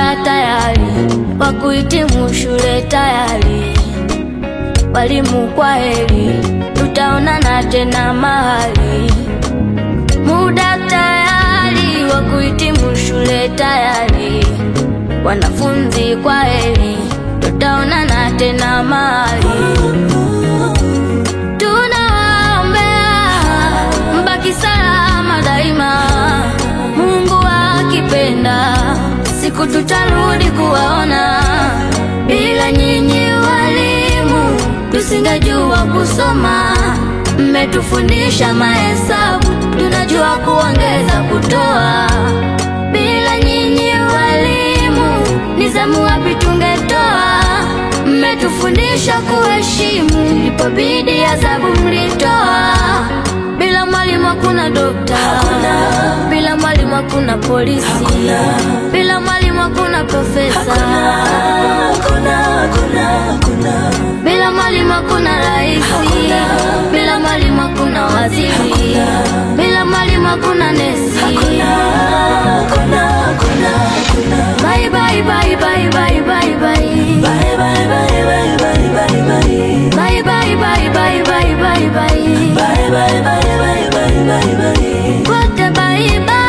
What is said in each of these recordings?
tayari, wa kuhitimu shule tayari. Walimu kwa heri, tutaonana tena mahali. Muda tayari, wa kuhitimu shule tayari. Wanafunzi kwa heri, tutaonana tena mahali. Tunawaombea mbaki salama daima, Mungu akipenda, siku tutarudi kuwaona. Bila nyinyi walimu, tusingejua kusoma. Mmetufundisha mahesabu, tunajua kuongeza, kutoa. Bila nyinyi walimu, ni zamu wapi tungetoa? Mmetufundisha kuheshimu, ilipobidi adhabu mlitoa. Bila mwalimu hakuna dokta, bila mwalimu hakuna polisi, bila mwalimu hakuna profesa, bila mwalimu hakuna raisi, bila mwalimu hakuna waziri, bila mwalimu hakuna nesi. Bye bye bye bye bye bye bye. Bye bye bye bye bye bye. Wote bye bye.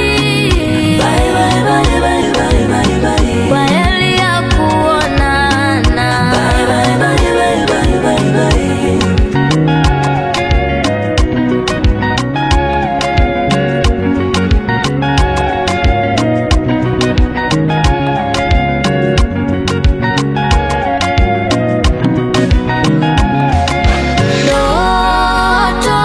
Kwa heri ya kuonana. Ndoto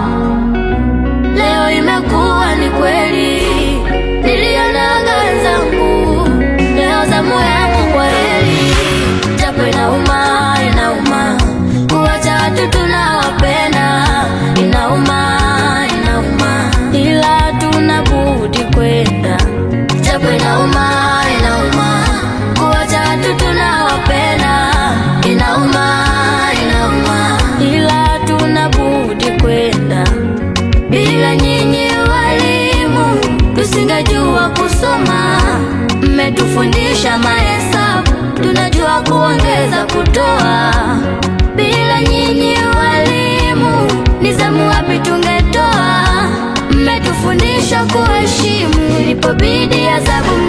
leo imekuwa ni kweli, nilionaga wenzangu, leo zamu yangu kwa heri. Japo inauma, inauma kuwacha watu tunawapenda, inauma, inauma, ila tuna budi kwenda. Japo inauma, inauma kuwacha watu tunawapenda, inauma, inauma, ila tuna budi kwenda. Bila nyinyi walimu, tusingejua kusoma. Mmetufundisha mahesabu, tunajua kuongeza, kutoa. Bila nyinyi walimu, ni zamu wapi tungetoa? Mmetufundisha kuheshimu, ilipobidi adhabu